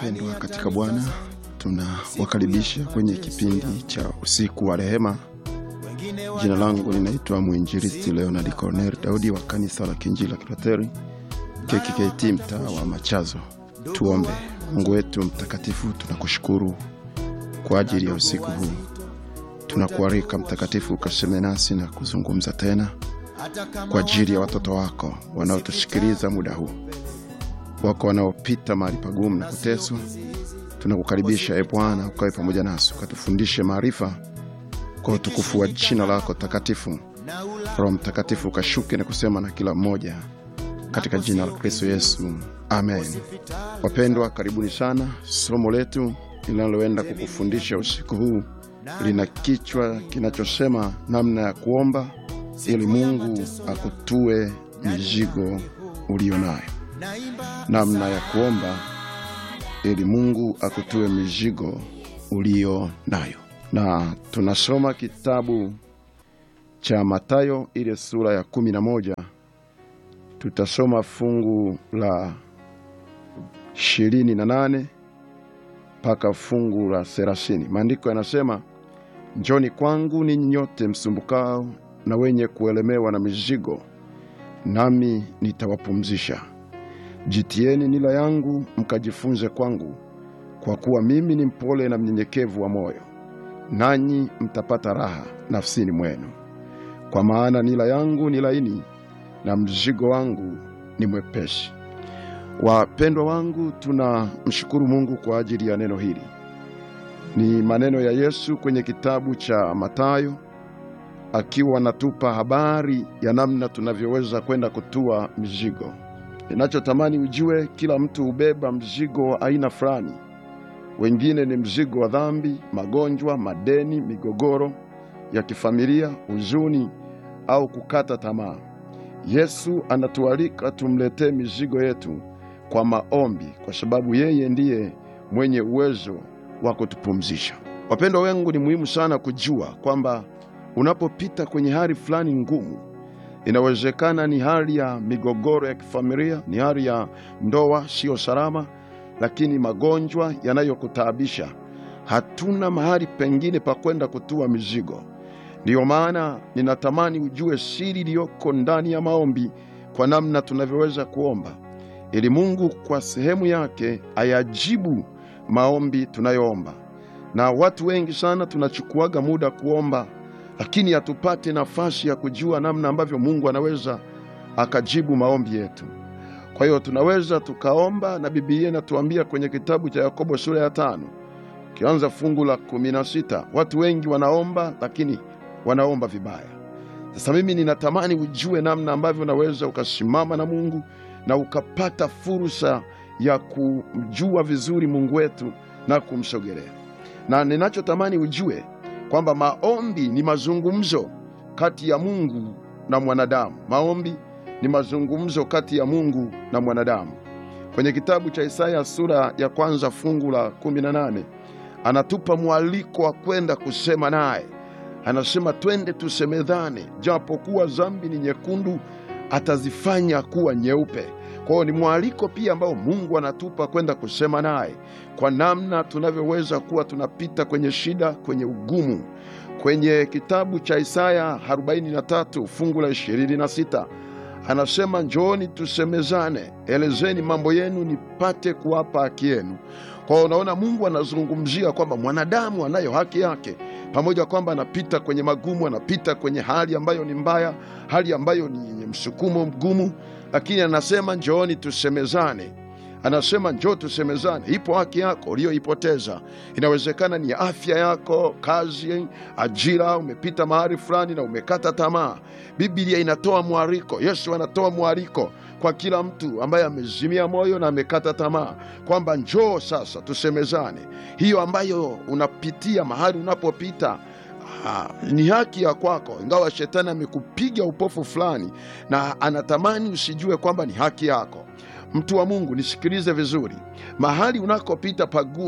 Wapendwa katika Bwana, tunawakaribisha kwenye kipindi cha usiku wa rehema. Jina langu ninaitwa mwinjilisti Leonard Cornel Daudi wa kanisa la Kinjili la Kilutheri KKKT mtaa wa Machazo. Tuombe. Mungu wetu mtakatifu, tunakushukuru kwa ajili ya usiku huu. Tunakualika Mtakatifu ukaseme nasi na kuzungumza tena kwa ajili ya watoto wako wanaotusikiliza muda huu, wako wanaopita mahali pagumu na kuteswa. Tunakukaribisha e Bwana, ukawe pamoja nasi, ukatufundishe maarifa kwa utukufu wa jina lako takatifu. Roho Mtakatifu ukashuke na kusema na kila mmoja katika jina la Kristo Yesu, amen. Wapendwa, karibuni sana. Somo letu linaloenda kukufundisha usiku huu lina kichwa kinachosema namna ya kuomba ili Mungu akutue mizigo uliyo nayo. Namna ya kuomba ili Mungu akutue mizigo uliyo nayo, na tunasoma kitabu cha Mathayo ile sura ya kumi na moja. Tutasoma fungu la ishirini na nane mpaka fungu la thelathini. Maandiko yanasema, njoni kwangu ninyi nyote msumbukao na wenye kuelemewa na mizigo, nami nitawapumzisha. Jitieni nila yangu mkajifunze kwangu, kwa kuwa mimi ni mpole na mnyenyekevu wa moyo, nanyi mtapata raha nafsini mwenu. Kwa maana nila yangu ni laini na mzigo wangu ni mwepesi. Wapendwa wangu, tunamshukuru Mungu kwa ajili ya neno hili. Ni maneno ya Yesu kwenye kitabu cha Mathayo akiwa anatupa habari ya namna tunavyoweza kwenda kutua mizigo. Ninachotamani ujue, kila mtu hubeba mzigo wa aina fulani. Wengine ni mzigo wa dhambi, magonjwa, madeni, migogoro ya kifamilia, huzuni au kukata tamaa. Yesu anatualika tumletee mizigo yetu kwa maombi, kwa sababu yeye ndiye mwenye uwezo wa kutupumzisha. Wapendwa wangu, ni muhimu sana kujua kwamba unapopita kwenye hali fulani ngumu, inawezekana ni hali ya migogoro ya kifamilia, ni hali ya ndoa siyo salama, lakini magonjwa yanayokutaabisha, hatuna mahali pengine pa kwenda kutua mizigo. Ndiyo maana ninatamani ujue siri iliyoko ndani ya maombi, kwa namna tunavyoweza kuomba ili Mungu kwa sehemu yake ayajibu maombi tunayoomba. Na watu wengi sana tunachukuaga muda kuomba, lakini hatupate nafasi ya kujua namna ambavyo Mungu anaweza akajibu maombi yetu. Kwa hiyo tunaweza tukaomba, na Biblia inatuambia kwenye kitabu cha Yakobo sura ya tano kianza fungu la kumi na sita watu wengi wanaomba, lakini wanaomba vibaya. Sasa mimi ninatamani ujue namna ambavyo unaweza ukasimama na Mungu na ukapata fursa ya kumjua vizuri Mungu wetu na kumsogelea. Na ninachotamani ujue kwamba maombi ni mazungumzo kati ya Mungu na mwanadamu. Maombi ni mazungumzo kati ya Mungu na mwanadamu. Kwenye kitabu cha Isaya sura ya kwanza fungu la 18 anatupa mwaliko wa kwenda kusema naye. Anasema twende tusemedhane, japo kuwa dhambi ni nyekundu atazifanya kuwa nyeupe. Kwa hiyo ni mwaliko pia ambao Mungu anatupa kwenda kusema naye kwa namna tunavyoweza kuwa tunapita kwenye shida, kwenye ugumu. Kwenye kitabu cha Isaya 43 fungu la 26 anasema, njooni tusemezane, elezeni mambo yenu, nipate kuwapa haki yenu. Kwa hiyo unaona, Mungu anazungumzia kwamba mwanadamu anayo haki yake pamoja kwamba anapita kwenye magumu, anapita kwenye hali ambayo ni mbaya, hali ambayo ni yenye msukumo mgumu, lakini anasema njooni tusemezane. Anasema njoo tusemezane. Ipo haki yako uliyoipoteza, inawezekana ni afya yako, kazi, ajira. Umepita mahali fulani na umekata tamaa. Biblia inatoa mwaliko, Yesu anatoa mwaliko kwa kila mtu ambaye amezimia moyo na amekata tamaa, kwamba njoo sasa tusemezane. Hiyo ambayo unapitia mahali unapopita Ah, ni haki ya kwako, ingawa shetani amekupiga upofu fulani na anatamani usijue kwamba ni haki yako. Mtu wa Mungu, nisikilize vizuri. Mahali unakopita pagumu,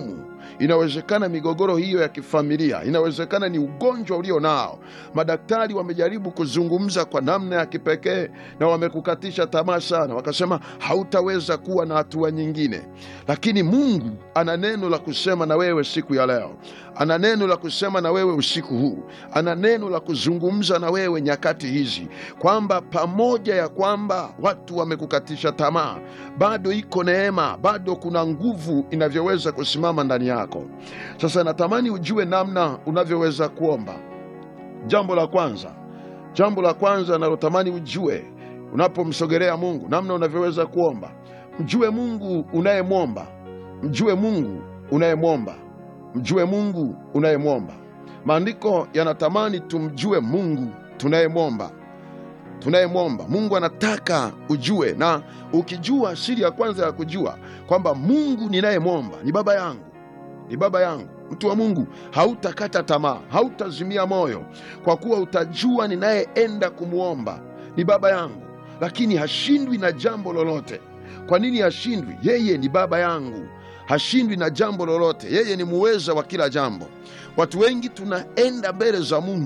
inawezekana migogoro hiyo ya kifamilia, inawezekana ni ugonjwa ulio nao. Madaktari wamejaribu kuzungumza kwa namna ya kipekee na wamekukatisha tamaa sana, wakasema hautaweza kuwa na hatua nyingine, lakini Mungu ana neno la kusema na wewe siku ya leo, ana neno la kusema na wewe usiku huu, ana neno la kuzungumza na wewe nyakati hizi, kwamba pamoja ya kwamba watu wamekukatisha tamaa, bado iko neema, bado kuna nguvu inavyoweza kusimama ndani yako. Sasa natamani ujue namna unavyoweza kuomba. Jambo la kwanza, jambo la kwanza nalotamani ujue unapomsogelea Mungu, namna unavyoweza kuomba, mjue Mungu unayemwomba, mjue Mungu unayemwomba, mjue Mungu unayemwomba. Maandiko yanatamani tumjue Mungu tunayemwomba tunayemwomba. Mungu anataka ujue, na ukijua siri ya kwanza ya kujua kwamba Mungu ninayemwomba ni baba yangu, ni baba yangu, mtu wa Mungu, hautakata tamaa, hautazimia moyo, kwa kuwa utajua ninayeenda kumwomba ni baba yangu, lakini hashindwi na jambo lolote. Kwa nini hashindwi? Yeye ni baba yangu, hashindwi na jambo lolote. Yeye ni muweza wa kila jambo. Watu wengi tunaenda mbele za Mungu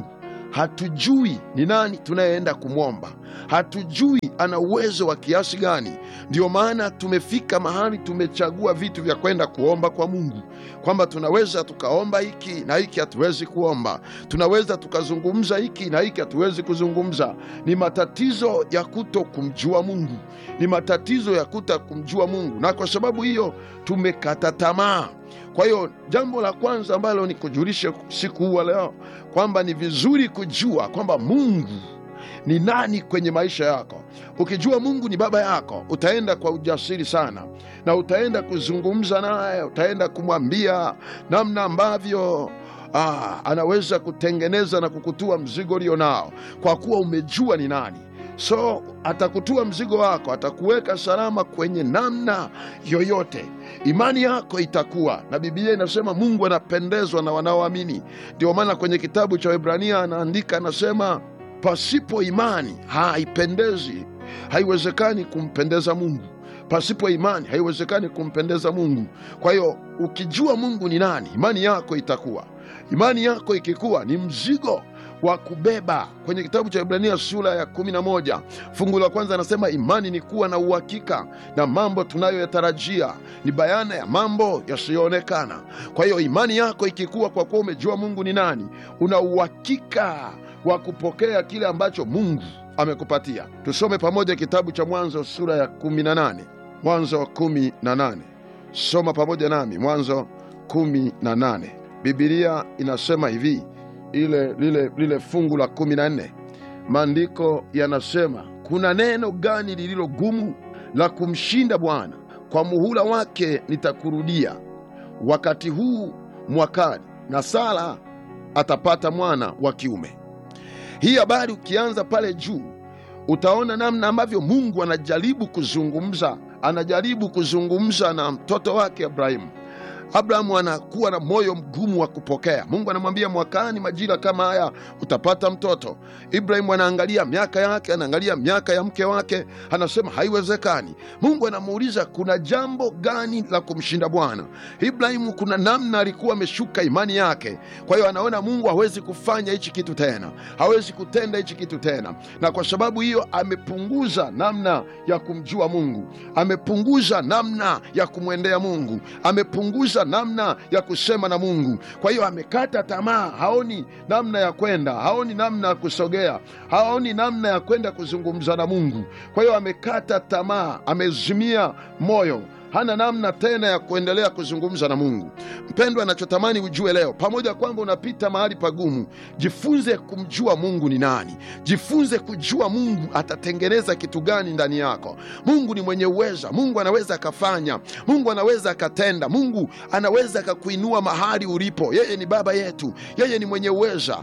hatujui ni nani tunayeenda kumwomba, hatujui ana uwezo wa kiasi gani. Ndiyo maana tumefika mahali tumechagua vitu vya kwenda kuomba kwa Mungu, kwamba tunaweza tukaomba hiki na hiki hatuwezi kuomba, tunaweza tukazungumza hiki na hiki hatuwezi kuzungumza. Ni matatizo ya kuto kumjua Mungu, ni matatizo ya kuto kumjua Mungu, na kwa sababu hiyo tumekata tamaa. Kwa hiyo jambo la kwanza ambalo ni kujulishe siku huu wa leo kwamba ni vizuri kujua kwamba Mungu ni nani kwenye maisha yako. Ukijua Mungu ni baba yako, utaenda kwa ujasiri sana, na utaenda kuzungumza naye, utaenda kumwambia namna ambavyo ah, anaweza kutengeneza na kukutua mzigo ulio nao, kwa kuwa umejua ni nani. So atakutua mzigo wako, atakuweka salama kwenye namna yoyote. Imani yako itakuwa na. Biblia inasema Mungu anapendezwa na wanaoamini. Ndio maana kwenye kitabu cha Waebrania anaandika, anasema pasipo imani haipendezi, haiwezekani kumpendeza Mungu. Pasipo imani haiwezekani kumpendeza Mungu. Kwa hiyo ukijua Mungu ni nani, imani yako itakuwa. Imani yako ikikuwa, ni mzigo wa kubeba. Kwenye kitabu cha Ibrania sura ya kumi na moja fungu la kwanza anasema imani ni kuwa na uhakika na mambo tunayoyatarajia, ni bayana ya mambo yasiyoonekana. Kwa hiyo imani yako ikikuwa, kwa kuwa umejua Mungu ni nani, una uhakika wa kupokea kile ambacho Mungu amekupatia. Tusome pamoja kitabu cha Mwanzo sura ya kumi na nane Mwanzo kumi na nane Soma pamoja nami Mwanzo kumi na nane Bibilia inasema hivi ile lile, lile fungu la kumi na nne maandiko yanasema, kuna neno gani lililo gumu la kumshinda Bwana? Kwa muhula wake nitakurudia wakati huu mwakani, na Sara atapata mwana wa kiume. Hii habari ukianza pale juu utaona namna ambavyo Mungu anajaribu kuzungumza, anajaribu kuzungumza na mtoto wake Abrahimu. Abrahamu anakuwa na moyo mgumu wa kupokea. Mungu anamwambia mwakani majira kama haya utapata mtoto. Ibrahimu anaangalia miaka yake, anaangalia miaka ya mke wake, anasema haiwezekani. Mungu anamuuliza kuna jambo gani la kumshinda Bwana? Ibrahimu kuna namna alikuwa ameshuka imani yake, kwa hiyo anaona Mungu hawezi kufanya hichi kitu tena, hawezi kutenda hichi kitu tena, na kwa sababu hiyo amepunguza namna ya kumjua Mungu, amepunguza namna ya kumwendea Mungu, amepunguza namna ya kusema na Mungu. Kwa hiyo amekata tamaa, haoni namna ya kwenda, haoni namna ya kusogea, haoni namna ya kwenda kuzungumza na Mungu. Kwa hiyo amekata tamaa, amezimia moyo hana namna tena ya kuendelea kuzungumza na Mungu. Mpendwa, anachotamani ujue leo, pamoja kwamba unapita mahali pagumu, jifunze kumjua Mungu ni nani. Jifunze kujua Mungu atatengeneza kitu gani ndani yako. Mungu ni mwenye uweza. Mungu anaweza akafanya, Mungu anaweza akatenda, Mungu anaweza akakuinua mahali ulipo. Yeye ni baba yetu, yeye ni mwenye uweza.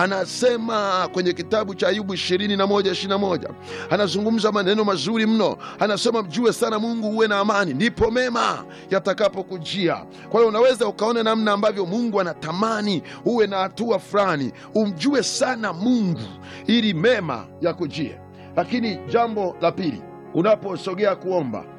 Anasema kwenye kitabu cha Ayubu ishirini na moja ishirini na moja anazungumza maneno mazuri mno, anasema mjue sana Mungu uwe na amani ndipo mema yatakapokujia. Kwa hiyo unaweza ukaona namna ambavyo Mungu anatamani uwe na hatua fulani, umjue sana Mungu ili mema yakujie. Lakini jambo la pili, unaposogea kuomba,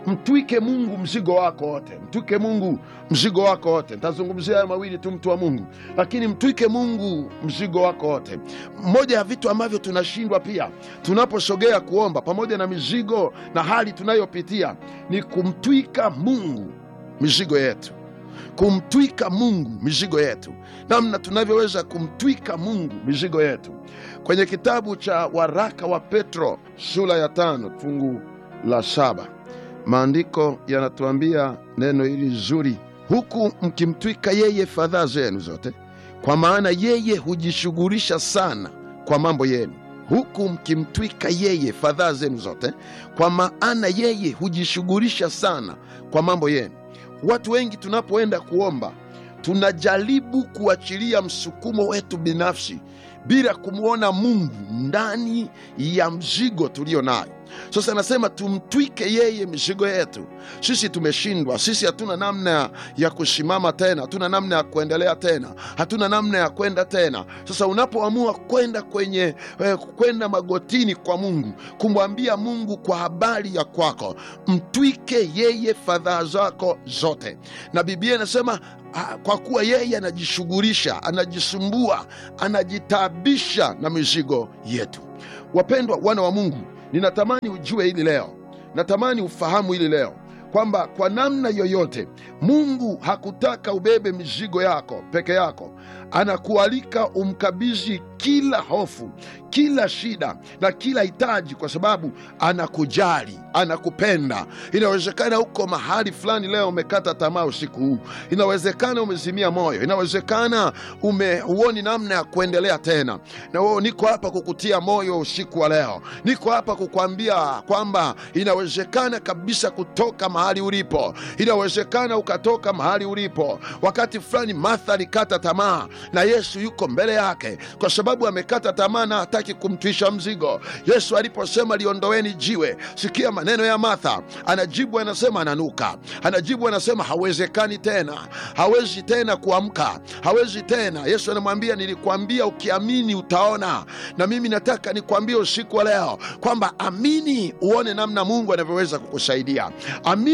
mtwike mungu mzigo wako wote mtwike mungu mzigo wako wote ntazungumzia hayo mawili tu mtu wa mungu lakini mtwike mungu mzigo wako wote moja ya vitu ambavyo tunashindwa pia tunaposogea kuomba pamoja na mizigo na hali tunayopitia ni kumtwika mungu mizigo yetu kumtwika mungu mizigo yetu namna tunavyoweza kumtwika mungu mizigo yetu kwenye kitabu cha waraka wa petro sura ya tano fungu la saba maandiko yanatuambia neno hili zuri huku mkimtwika yeye fadhaa zenu zote kwa maana yeye hujishughulisha sana kwa mambo yenu huku mkimtwika yeye fadhaa zenu zote kwa maana yeye hujishughulisha sana kwa mambo yenu watu wengi tunapoenda kuomba tunajaribu kuachilia msukumo wetu binafsi bila kumwona mungu ndani ya mzigo tulio nayo sasa anasema tumtwike yeye mizigo yetu sisi tumeshindwa sisi hatuna namna ya kusimama tena hatuna namna ya kuendelea tena hatuna namna ya kwenda tena sasa unapoamua kwenda kwenye eh, kwenda magotini kwa mungu kumwambia mungu kwa habari ya kwako mtwike yeye fadhaa zako zote na biblia inasema ah, kwa kuwa yeye anajishughulisha anajisumbua anajitaabisha na mizigo yetu wapendwa wana wa mungu ninatamani ujue hili leo natamani ufahamu hili leo kwamba kwa namna yoyote mungu hakutaka ubebe mizigo yako peke yako anakualika umkabidhi kila hofu kila shida na kila hitaji kwa sababu anakujali anakupenda inawezekana uko mahali fulani leo umekata tamaa usiku huu inawezekana umezimia moyo inawezekana ume huoni namna ya kuendelea tena na wewe niko hapa kukutia moyo usiku wa leo niko hapa kukwambia kwamba inawezekana kabisa kutoka mahali ulipo inawezekana ukatoka mahali ulipo wakati fulani martha alikata tamaa na yesu yuko mbele yake kwa sababu amekata tamaa na hataki kumtwisha mzigo yesu aliposema liondoweni jiwe sikia maneno ya martha anajibu anasema ananuka anajibu anasema hawezekani tena hawezi tena kuamka hawezi tena yesu anamwambia nilikwambia ukiamini utaona na mimi nataka nikwambie usiku wa leo kwamba amini uone namna mungu anavyoweza kukusaidia amini